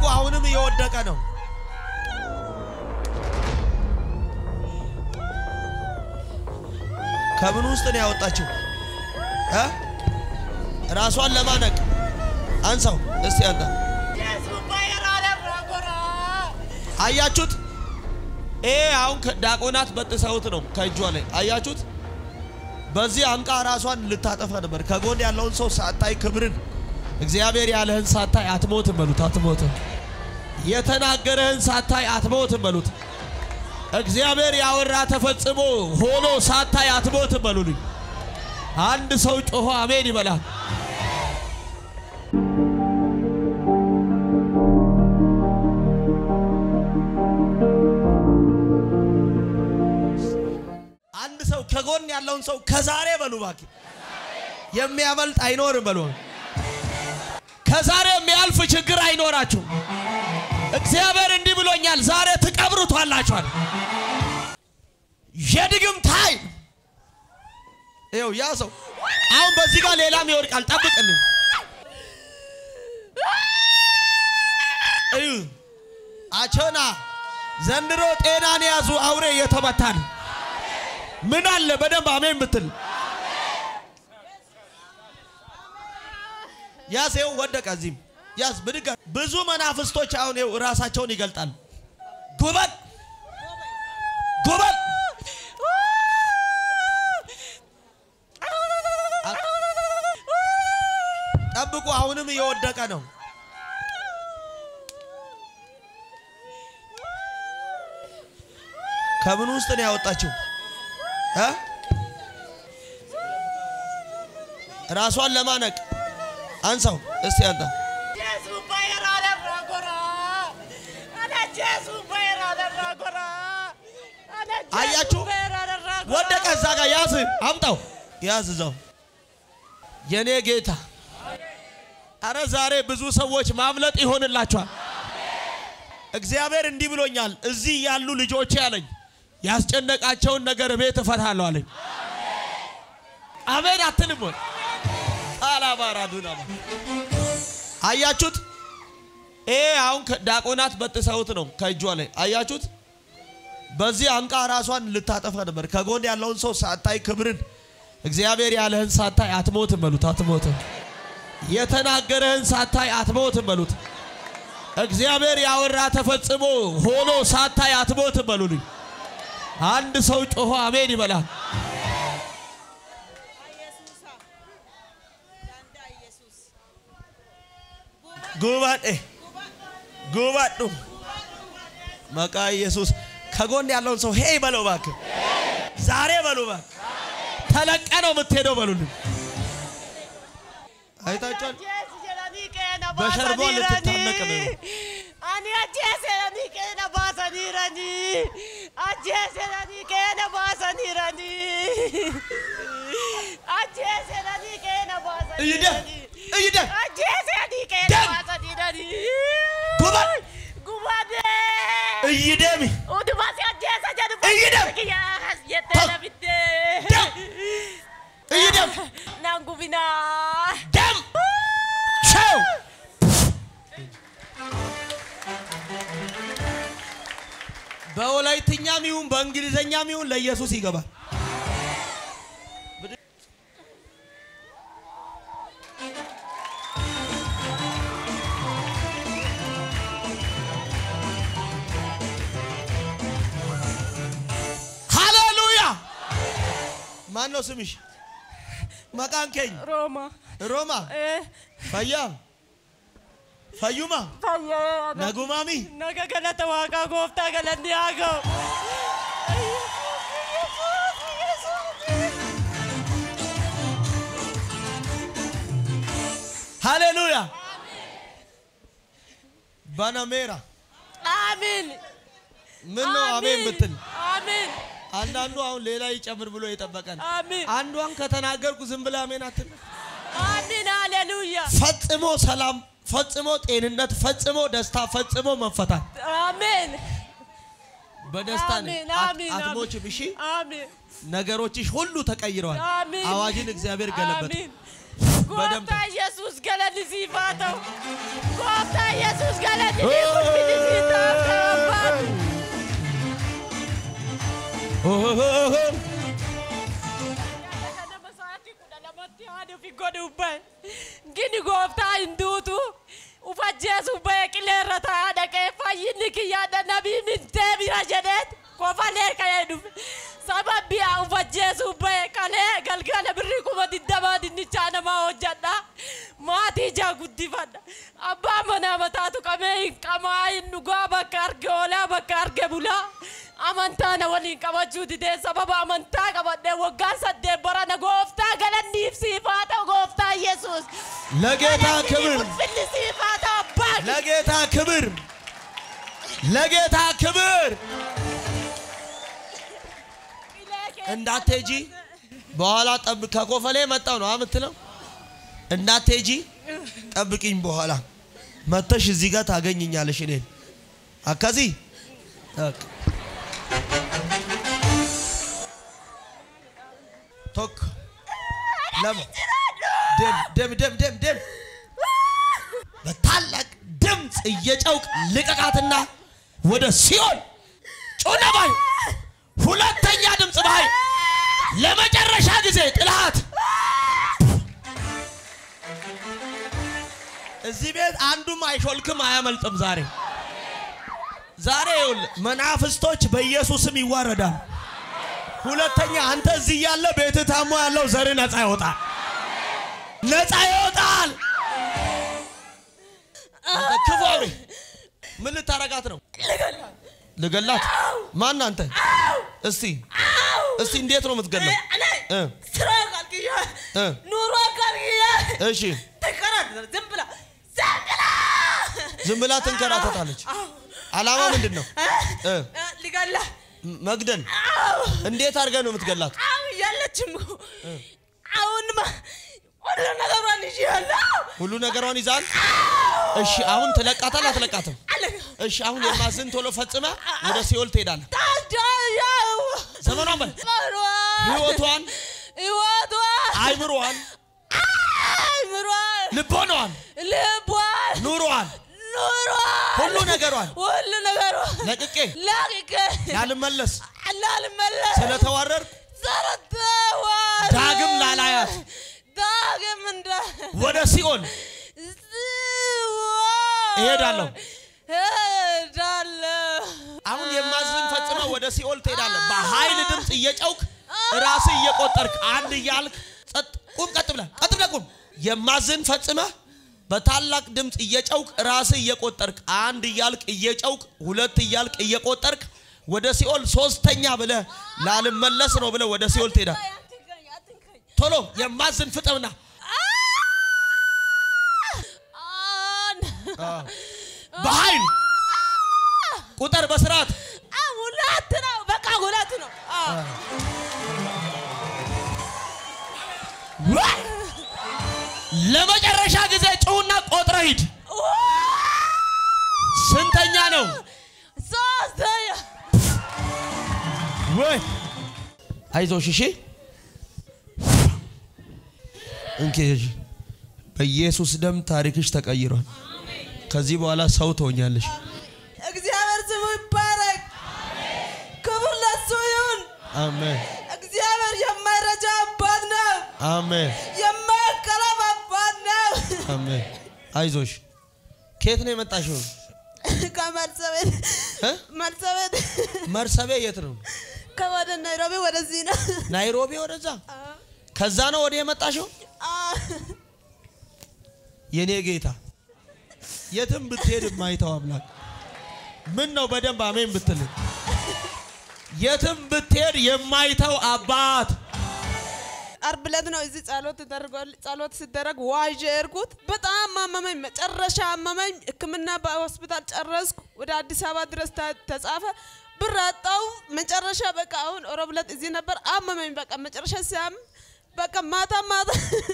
አሁንም እየወደቀ ነው። ከምን ውስጥ ነው ያወጣችው? እ ራሷን ለማነቅ አንሳው እስቲ አንተ አያችሁት? ይሄ አሁን ዲያቆናት በጥሰውት ነው ከእጇ ላይ አያችሁት? በዚህ አንቃ ራሷን ልታጠፋ ነበር። ከጎን ያለውን ሰው ሳታይ ክብርን እግዚአብሔር ያለህን ሳታይ አትሞትም በሉት። አትሞትም። የተናገረህን ሳታይ አትሞትም በሉት። እግዚአብሔር ያወራ ተፈጽሞ ሆኖ ሳታይ አትሞትም በሉልኝ። አንድ ሰው ጮሆ አሜን ይበላል። አንድ ሰው ከጎን ያለውን ሰው ከዛሬ በሉ እባክህ የሚያመልጥ አይኖርም በሉ። ከዛሬ የሚያልፍ ችግር አይኖራችሁ። እግዚአብሔር እንዲህ ብሎኛል፣ ዛሬ ትቀብሩታላችኋል። የድግምት ኃይል ይኸው ያ ሰው አሁን በዚህ ጋር ሌላም ይወድቃል። ጠብቅልን። እዩ አቸና ዘንድሮ ጤናን የያዙ አውሬ እየተመታ ነው። ምን አለ በደንብ አሜን ብትል ያዝ ይኸው ወደቀ። እዚህም ያዝ ብድጋ ብዙ መናፍስቶች አሁን ይኸው ራሳቸውን ይገልጣሉ። ጉበል ጉበል ጠብቁ። አሁንም እየወደቀ ነው። ከምን ውስጥ ነው ያወጣችው? እ ራሷን ለማነቅ አንሳው እስቲ አንተ አያችሁ፣ ወደቀ። እዛ ጋር ያዝ፣ አምጣው፣ ያዝ እዛው። የኔ ጌታ፣ አረ ዛሬ ብዙ ሰዎች ማምለጥ ይሆንላችኋል። እግዚአብሔር እንዲህ ብሎኛል፣ እዚህ ያሉ ልጆቼ አለኝ ያስጨነቃቸውን ነገር ቤት እፈታለሁ አለኝ። አሜን አትልም ወይ? ጣላባራዱና አያችሁት? ይሄ አሁን ዲያቆናት በጥሰውት ነው ከእጇ ላይ አያችሁት? በዚህ አንቃ ራሷን ልታጠፋ ነበር። ከጎን ያለውን ሰው ሳታይ ክብርን እግዚአብሔር ያለህን ሳታይ አትሞትም በሉት። አትሞትም። የተናገረህን ሳታይ አትሞትም በሉት። እግዚአብሔር ያወራ ተፈጽሞ ሆኖ ሳታይ አትሞትም በሉልኝ። አንድ ሰው ጮሆ አሜን ይበላል። ጉባኤ ጉባዱ መቃ ኢየሱስ ከጎን ያለውን ሰው ሄይ በለው እባክህ፣ ዛሬ በሉ እባክህ፣ ተለቀ ነው የምትሄደው በሉልኝ። አይታችኋል። በሸርቧ ልትታነቅ ነው። Ani ajjeeseranii qeena baasaniiranii. Ajjeeseranii qeena baasaniiranii. Ajjeeseranii qeena እይደ baasaniiranii. እይደ Ajjeeseranii qeena Dem. baasaniiranii. Gubat. Gubadee. እይደሚ Utuma si ajjeesa jedhu Iyyidam. kiyyaas jettee Tom. nafittee. Dem. እይደም Naan gubinaa. ደም ሸው በወላይትኛም ይሁን በእንግሊዘኛም ይሁን ለኢየሱስ ይገባል። ሃሌሉያ! ማን ነው ስምሽ? መቃን ኬኝ Rooma. ሮማ Eh. ፈያ ፈዩማ Fayyee. ነጉማሚ Naga galata waaqaa gooftaa galanni haa ga'u. ሃሌሉያ ባናሜራ አሜን ምን ነው አሜን ብትል አሜን አንዳንዱ አሁን ሌላ ይጨምር ብሎ የጠበቀን አሜን አንዷን ከተናገርኩ ዝም ብለህ አሜን አትል። አሜን ሃሌሉያ ፈጽሞ ሰላም፣ ፈጽሞ ጤንነት፣ ፈጽሞ ደስታ፣ ፈጽሞ መፈታት አሜን በደስታ ነህ። አሜን አት- አሜን አትሞችም። እሺ አሜን ነገሮችሽ ሁሉ ተቀይረዋል። አሜን አዋጅን እግዚአብሔር ገለበጠ። አሜን በደንብ ጎፍታ ኢየሱስ ገለኒ ሲፋ ተው ጎፍታ ኢየሱስ ገለጥ ይሁን Gini gooftaa hin duutu ufajjeesu ba'e qileerra taa'aa dhaqee fayyinni kiyyaadha nabiin hin bira jedheet kofalee ka'ee dhufe sababbi haa ufajjeesu ba'e qalee galgala birrii kuma digdamaa dinnichaa namaa hojjadha maatii ijaa guddifadha abbaa manaa mataatu qabee hin qamaa hin dhugaa bakka arge oolaa bakka arge bulaa amantaa na waliin qabachuu didee sababa amantaa qabadhee waggaan saddeet barana gooftaa galanniif siifaa ta'u gooftaa yesus ለጌታ ክብር ulfinni siifaa ta'u abbaa ለጌታ ክብር ለጌታ ክብር እንዳትሄጂ በኋላ ጠብ ከኮፈሌ መጣው ነው የምትለው። እንዳትሄጂ ጠብቂኝ፣ በኋላ መተሽ እዚህ ጋር ታገኝኛለሽ እኔን አካዚ በቃ። ቶክ ለም ደም ደም ደም ደም ደም በታላቅ ድምፅ እየጨውቅ ልቀቃትና ወደ ሲኦል ጮና ባይ ሁለተኛ ድምፅ ባይ ለመጨረሻ ጊዜ ጥላት እዚህ ቤት አንዱም አይሾልክም አያመልጥም። ዛሬ ዛሬ ይኸውልህ መናፍስቶች በኢየሱስም ይዋረዳል። ሁለተኛ አንተ እዚህ ያለ ቤት ታሞ ያለው ዘር ነፃ ይወጣል፣ ነፃ ይወጣል። አንተ ክፉ አውሬ ምን ልታረጋት ነው? ልገላት? ማን አንተ? እስቲ እስቲ እንዴት ነው የምትገላት? እ ስራ ካልክያ እ ኑሮ ካልክያ እሺ ትከራተታለህ ዝም ብላ ዝም ብላ ዝም ብላ ትንከራተታለች። አላማ ምንድን ነው? እ ሊገላ ም- መግደል። እንዴት አድርገህ ነው የምትገላት? አሁን የለችም እኮ አሁንማ ሁሉ ነገሯን ይዤያለሁ ሁሉ ነገሯን ይዛል። እሺ አሁን ትለቃታል አትለቃትም? አለቀ እሺ አሁን የማዝን ቶሎ ፈጽመ ወደ ሲኦል ትሄዳለህ። ታጃያው ዘመኗን በል ህይወቷን፣ ህይወቷን አይምሮዋን፣ አይምሯን ልቦናዋን፣ ልቧን ኑሮዋን፣ ኑሯን ሁሉ ነገሯን ሁሉ ነገሯን ለቅቄ ለቅቄ ላልመለስ ላልመለስ ስለተዋረድኩ ስለተዋረ ዳግም ላላያት ዳግም እንደ ወደ ሲኦል እሄዳለሁ። እሄዳለሁ አሁን የማዝን ፈጽመ ወደ ሲኦል ትሄዳለህ። በኃይል ድምፅ እየጨውክ ራስህ እየቆጠርክ አንድ እያልክ ጸጥ ቁም፣ ቀጥ ብለህ ቀጥ ብለህ ቁም። የማዝን ፈጽመ በታላቅ ድምፅ እየጨውክ ራስህ እየቆጠርክ አንድ እያልክ እየጨውክ ሁለት እያልክ እየቆጠርክ ወደ ሲኦል ሶስተኛ ብለህ ላልመለስ ነው ብለህ ወደ ሲኦል ትሄዳለህ። አትንካኝ አትንካኝ ቶሎ የማዝን ፍጠምና አን በኃይል ቁጠር በስርዓት አ ሁለት ነው በቃ ሁለት ነው አዎ ለመጨረሻ ጊዜ ጩውና ቆጥረ ሂድ። ስንተኛ ነው? ሶስተኛ ወይ አይዞሽ፣ እሺ እንኪ እሺ። በኢየሱስ ደም ታሪክሽ ተቀይሯል። ከዚህ በኋላ ሰው ትሆኛለሽ። እግዚአብሔር ስሙ ይባረክ ክብር ለሱ ይሁን አሜን፣ እግዚአብሔር የማይረጃ አባት ነው አሜን፣ የማይከለፍ አባት ነው አሜን። አይዞሽ። ከየት ነው የመጣሽው? ከመርሰቤት እ? መርሰቤት መርሰቤ የት ነው? ከወደ ናይሮቢ ወደዚህ ነው ናይሮቢ ወደዛ። ከዛ ነው ወደ የመጣሽው? የኔ ጌታ የትም ብትሄድ የማይተው አምላክ ምን ነው በደንብ አሜን ብትል የትም ብትሄድ የማይተው አባት አርብ ዕለት ነው እዚህ ጸሎት ተደርጓል። ጸሎት ሲደረግ ዋዥ እርኩት በጣም አመመኝ። መጨረሻ አመመኝ። ሕክምና በሆስፒታል ጨረስኩ። ወደ አዲስ አበባ ድረስ ተ- ተጻፈ። ብር አጣው። መጨረሻ በቃ አሁን ሮብ ዕለት እዚህ ነበር። አመመኝ። በቃ መጨረሻ ሲያም በቃ ማታ ማታ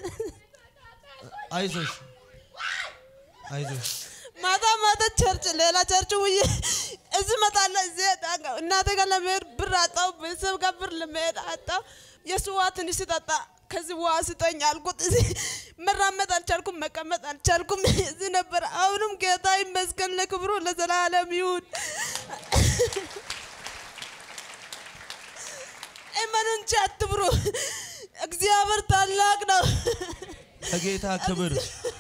አይዞሽ አይዞሽ ማታ ማታ ቸርች ሌላ ቸርች ውዬ እዚህ እመጣለሁ። እዚህ እናቴ ጋር ለመሄድ ብር አጣው። ቤተሰብ ጋር ብር ለመሄድ አጣው። የሱዋ ትንሽ ስጠጣ ከዚህ ውሃ ስጠኝ አልኩት። እዚህ መራመድ አልቻልኩም፣ መቀመጥ አልቻልኩም። እዚህ ነበር። አሁንም ጌታ ይመስገን፣ ለክብሩ ለዘላለም ይሁን። እመኑ እንጂ አትፍሩ። እግዚአብሔር ታላቅ ነው። ለጌታ ክብር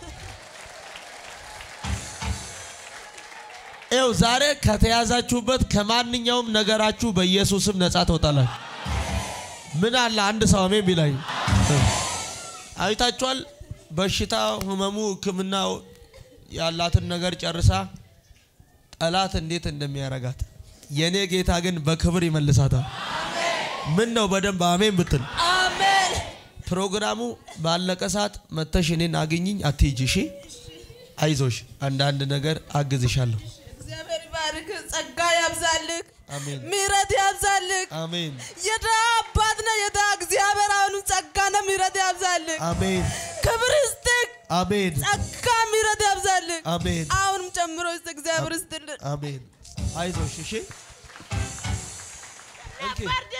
ይኸው ዛሬ ከተያዛችሁበት ከማንኛውም ነገራችሁ በኢየሱስም ነፃ ትወጣላችሁ። ምን አለ አንድ ሰው አሜን ቢላይ አይታችኋል። በሽታ ህመሙ፣ ሕክምናው ያላትን ነገር ጨርሳ ጠላት እንዴት እንደሚያረጋት የኔ ጌታ ግን በክብር ይመልሳታል። ምን ነው በደንብ አሜን ብትል አሜን። ፕሮግራሙ ባለቀ ሰዓት መተሽ እኔን አግኝኝ አትሂጂ። እሺ አይዞሽ፣ አንዳንድ ነገር አግዝሻለሁ። እግዚአብሔር ይባርክ፣ ጸጋ ያብዛልክ፣ አሜን ምሕረት ያብዛልክ። አሜን የድሃ አባት ነህ፣ የድሃ እግዚአብሔር አሁንም ጸጋና ምሕረት ያብዛልክ። አሜን ክብር ይስጥክ፣ አሜን ጸጋ ምሕረት ያብዛልክ። አሜን አሁንም ጨምሮ ይስጥ፣ እግዚአብሔር ይስጥልን። አሜን። አይዞሽ እሺ። እንኪ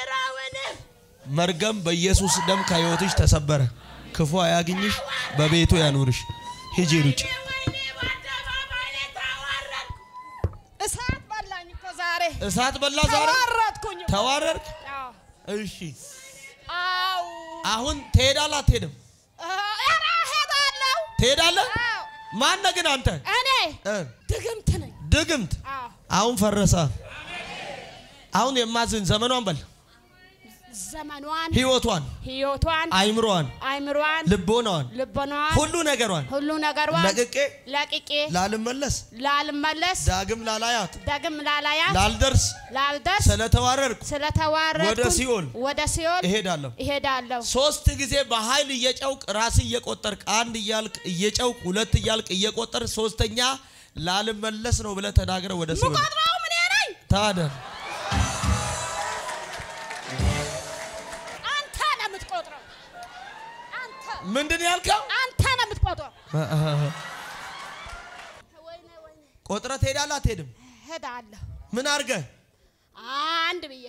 መርገም በኢየሱስ ደም ከሕይወትሽ ተሰበረ። ክፉ አያግኝሽ፣ በቤቱ ያኑርሽ። ሂጂ ሩጭ። እሳት በላኝ እኮ ዛሬ እሳት በላ ዛሬ ተዋረድኩኝ እኮ። ተዋረድክ። አዎ። እሺ አው አሁን ትሄዳለህ አትሄድም? ኧረ እሄዳለሁ። ትሄዳለህ። አዎ። ማነህ ግን አንተ እኔ እ ድግምት ነኝ። ድግምት አዎ። አሁን ፈረሰ። አሁን የማዝን ዘመኗን በል ዘመኗን፣ ህይወቷን፣ ህይወቷን፣ አይምሮዋን፣ አይምሯን፣ ልቦናዋን፣ ልቦናዋን፣ ሁሉ ነገሯን ሁሉ ነገሯን ለቅቄ ለቅቄ ላልመለስ ላልመለስ ዳግም ላላያት ዳግም ላላያት ላልደርስ ላልደርስ ስለተዋረድኩ ስለተዋረድኩ ወደ ሲኦል ወደ ሲኦል እሄዳለሁ። እሄዳለሁ። ሶስት ጊዜ በኃይል እየጨውቅ ራስ እየቆጠርክ አንድ እያልክ እየጨውቅ ሁለት እያልክ እየቆጠር ሶስተኛ ላልመለስ ነው ብለህ ተናግረ ወደ ሲኦል ምቆጥረው ምን ነኝ? ታደር አንተ ነው የምትቆጥረው። አንተ ምንድን ያልከው? አንተ ነው የምትቆጥረው። ወይኔ ወይኔ ቆጥረ ትሄዳለህ አትሄድም? እሄዳለሁ ምን አድርገህ አንድ ብዬ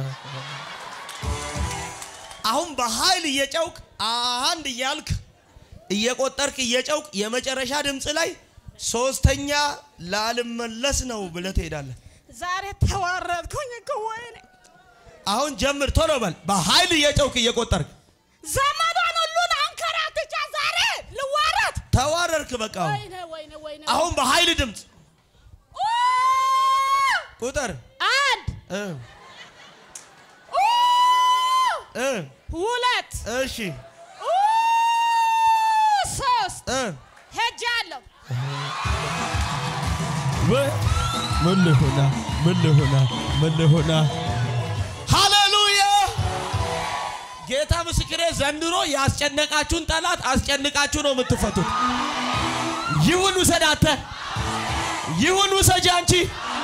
አሁን በኃይል እየጨውቅ አንድ እያልክ እየቆጠርክ እየጨውቅ የመጨረሻ ድምፅ ላይ ሶስተኛ ላልመለስ ነው ብለህ ትሄዳለህ። ዛሬ ተዋረድኩኝ እኮ ወይኔ አሁን ጀምር፣ ቶሎ በል። በኃይል እየጨውቅ እየቆጠርክ ዘመኗን ሁሉን አንከራትቻ ዛሬ ልዋረድ። ተዋረድክ። በቃ አሁን ወይኔ ወይኔ ወይኔ አሁን በኃይል ድምፅ ኡ! ቁጥር አንድ እ ኡ! እ ሁለት እሺ ኡ! ሶስት እ ሄጃለሁ። ወይ ምን ልሆና ምን ልሆና ምን ልሆና ሃሌሉያ ጌታ ምስክሬ ዘንድሮ ያስጨነቃችሁን ጠላት አስጨንቃችሁ ነው የምትፈቱት ይሁን ውሰድ አንተ ይሁን ውሰጅ አንቺ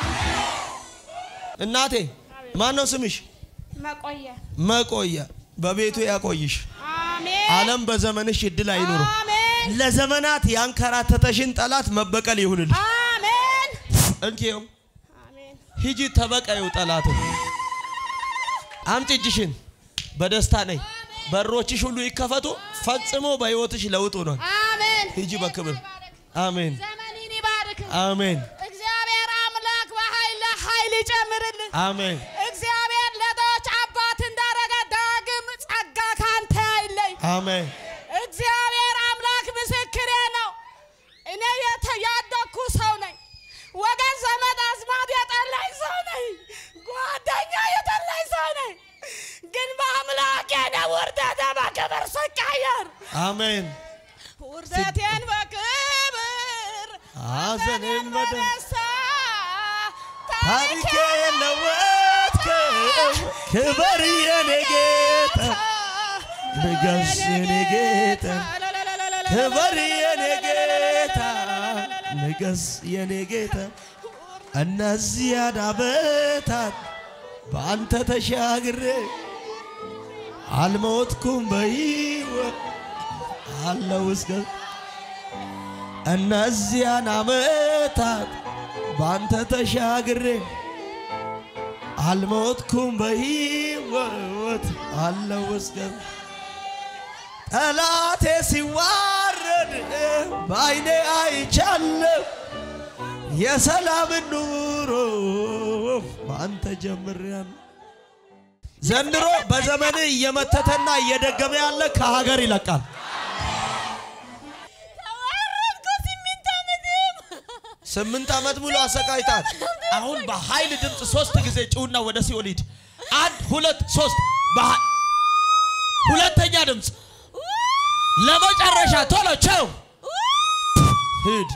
እናቴ ማን ነው ስምሽ መቆየ መቆያ በቤቱ ያቆይሽ አሜን ዓለም በዘመንሽ እድል አይኑርም አሜን ለዘመናት ያንከራተተሽን ጠላት መበቀል ይሁንልሽ አሜን እንኪው አሜን ሂጂ ተበቀዩ ጠላትን አምጪ እጅሽን በደስታ ነይ በሮችሽ ሁሉ ይከፈቱ ፈጽሞ በሕይወትሽ ለውጥ ሆኗል አሜን ሂጂ በክብር አሜን ዘመኔን ይባርክ አሜን እግዚአብሔር አምላክ በኃይል ኃይል ይጨምርልን አሜን እግዚአብሔር ለድሆች አባት እንዳረገ ዳግም ጸጋ ካንተ አይለይ አሜን እግዚአብሔር አምላክ ምስክሬ ነው እኔ የተ- ያደግኩ ሰው ነኝ ወገን ዘመድ አዝማድ የጠላኝ ሰው ነኝ ጓደኛ የጠላኝ ሰው ነኝ ግን በአምላኬ ነው ውርደቴ በክብር ስቀየር አሜን ውርደቴን በክብር ሐዘኔን በደ- በደስታ ታሪኬ ለወጥከው ክበር የኔ ጌታ ንገስ የኔ ጌታ ክበር የኔ ጌታ ንገስ የኔ ጌታ እነዚያን ዓመታት በአንተ ተሻግሬ አልሞትኩም በሕይወት አለው እስከ እነዚያን ዓመታት በአንተ ተሻግሬ አልሞትኩም በሕይወት አለው እስከ ጠላቴ ሲዋረድ በአይኔ አይቻለሁ የሰላምን ኑሮ በአንተ ጀምሬያለሁ። ዘንድሮ በዘመን እየመተተና እየደገመ ያለ ከሀገር ይለቃል። ተዋረድኩ ስምንት ዓመትም ስምንት ዓመት ሙሉ አሰቃይታት። አሁን በኃይል ድምፅ ሶስት ጊዜ ጭውና ወደ ሲኦል ሂድ። አንድ ሁለት ሶስት። በኃ- ሁለተኛ ድምፅ ለመጨረሻ ቶሎ ቸው ሂድ።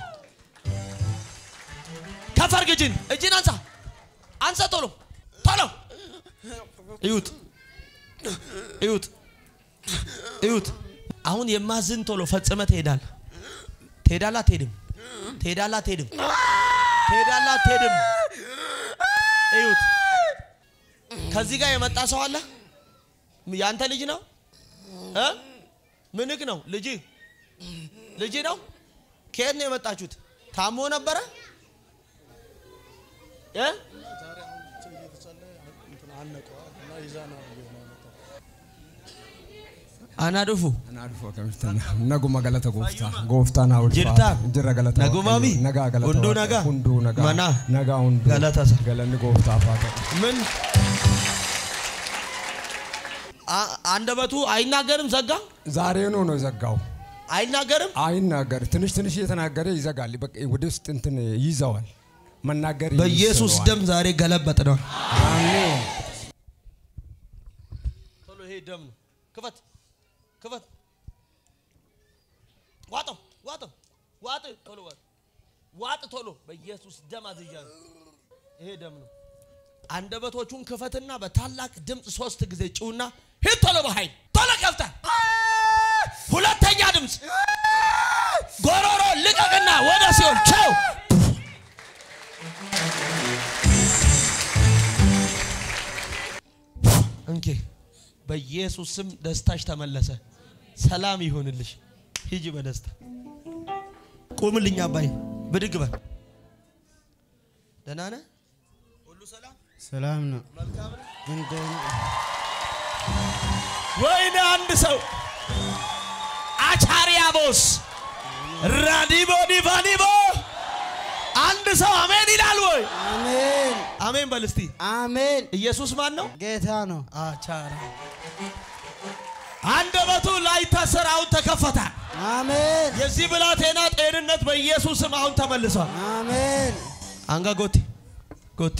ከፈርግ እጅን እጅን አንሳ አንሳ ቶሎ ቶሎ እዩት እዩት እዩት። አሁን የማዝን ቶሎ ፈጽመ ትሄዳል ትሄዳላ አትሄድም? ትሄዳላ አትሄድም? ትሄዳላ አትሄድም? እዩት። ከዚህ ጋር የመጣ ሰው አለ። ያንተ ልጅ ነው እ ምንክ ነው ልጅ ልጅ ነው። ከየት ነው የመጣችሁት? ታሞ ነበረ እ አናዱፉ Anaadhu akkamitti naguma galata gooftaa gooftaan haa Jirtaa? ulfaatu jirra galata Nagumaami? Waaqayyoo. nagaa galata Hunduu Waaqayyoo. nagaa? hunduu nagaa Manaa? nagaa hunduu Galatasa. galanni gooftaaf haa ta'u ምን አ- አንደበቱ አይናገርም? ዘጋ ዛሬኑ ነው የዘጋው አይናገርም? አይናገር ትንሽ ትንሽ እየተናገረ ይዘጋል በቃ ወደ ውስጥ እንትን ይይዘዋል መናገር በኢየሱስ ይስለዋል። ደም ዛሬ ገለበጥ ነው። አሜን ቶሎ ይሄ ደም ነው። ክፈት ክፈት። ዋጠው ዋጠው ዋጥ ቶሎ ዋጥ ዋጥ ቶሎ በኢየሱስ ደም አዝዣለሁ። ይሄ ደም ነው። አንደበቶቹን ክፈትና በታላቅ ድምፅ ሶስት ጊዜ ጭውና ሂድ ቶሎ በኃይል ቶሎ ከፍታ ሁለተኛ ድምፅ ጎሮሮ ልቀቅና ወደ ሲኦል ቸው እንኬ በኢየሱስ ስም ደስታሽ ተመለሰ። ሰላም ይሆንልሽ። ሂጂ በደስታ ቁምልኝ። አባይ ብድግ በል። ደህና ነህ? ሁሉ ሰላም ሰላም ነው። መልካም ነው? እንደ ወይኔ አንድ ሰው አቻሪያቦስ ራዲቦ ዲቫኒቦ አንድ ሰው አሜን ይላል ወይ? አሜን አሜን በል እስቲ። አሜን። ኢየሱስ ማን ነው? ጌታ ነው። አቻራ አንደበቱ ላይታሰር አሁን ተከፈተ። አሜን የዚህ ብላቴና ጤንነት በኢየሱስም አሁን ተመልሷል። አሜን። አንጋ ጎቴ ጎቴ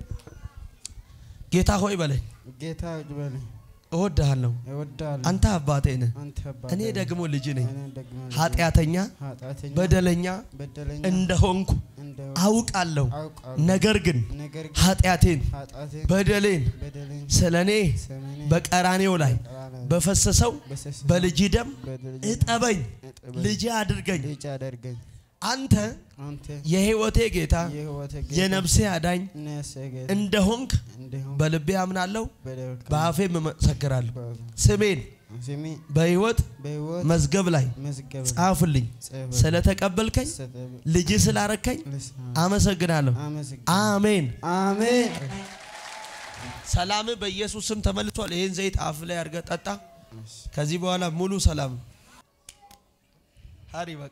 ጌታ ሆይ በለኝ፣ ጌታ በለኝ እወድሃለሁ። እወዳለሁ። አንተ አባቴ ነህ፣ አንተ አባት እኔ ነህ። ደግሞ ልጅ ነኝ። እኔ ደግሞ ልጅ ነኝ። ኃጢአተኛ ኃጢአተኛ በደለኛ በደለኛ እንደሆንኩ እንደሆንኩ አውቃለሁ። አውቃለሁ። ነገር ግን ነገር ግን ኃጢአቴን ኃጢአቴን በደሌን በደሌን ስለ እኔ ስለኔ በቀራኔው ላይ በቀራንዮ በፈሰሰው በፈሰሰው በልጅ ደም በደሌን እጠበኝ፣ እጠበኝ፣ ልጅ አድርገኝ። ልጅ አደርገኝ። አንተ አንተ የሕይወቴ ጌታ የሕይወቴ ጌታ የነፍሴ አዳኝ ነፍሴ ጌታ እንደሆንክ እንዲሁም በልቤ አምናለሁ፣ በደል በአፌም እመሰክራለሁ። ስሜን ስሜ በሕይወት በሕይወት መዝገብ ላይ መዝገብ ጻፍልኝ። ጽፍ ስለተቀበልከኝ ልጅ ስላረከኝ አመሰግናለሁ። አመሰግናለሁ። አሜን። አሜን ሰላም በኢየሱስ ስም ተመልሷል። ይህን ዘይት አፍ ላይ አድርገህ ጠጣ። ከዚህ በኋላ ሙሉ ሰላም ሀሪ በቃ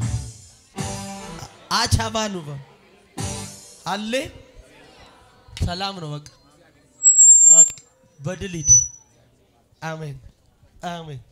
አቻባኑ አሌ ሰላም ነው። በቃ በቃ በድል ሂድ። አሜን አሜን።